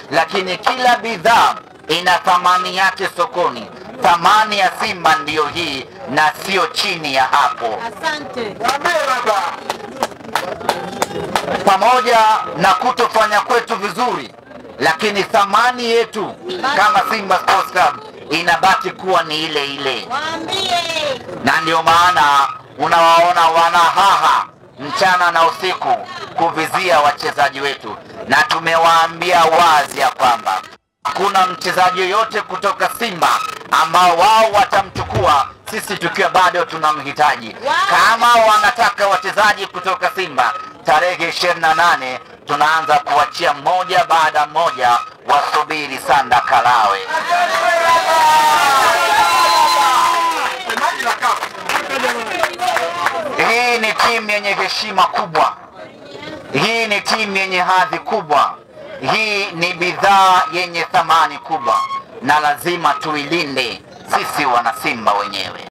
lakini kila bidhaa ina thamani yake sokoni. Thamani ya Simba ndiyo hii na sio chini ya hapo. Asante. pamoja na kutofanya kwetu vizuri, lakini thamani yetu kama Simba Sports Club inabaki kuwa ni ile ile, Waambie. na ndio maana unawaona wanahaha mchana na usiku kuvizia wachezaji wetu, na tumewaambia wazi ya kwamba hakuna mchezaji yoyote kutoka Simba ambao wao watamchukua sisi tukiwa bado tunamhitaji. Kama wanataka wachezaji kutoka Simba, tarehe ishirini na nane tunaanza kuachia mmoja baada mmoja, wasubiri Sanda Kalawe. Hii ni timu yenye heshima kubwa, hii ni timu yenye hadhi kubwa, hii ni bidhaa yenye thamani kubwa, na lazima tuilinde sisi wanasimba wenyewe.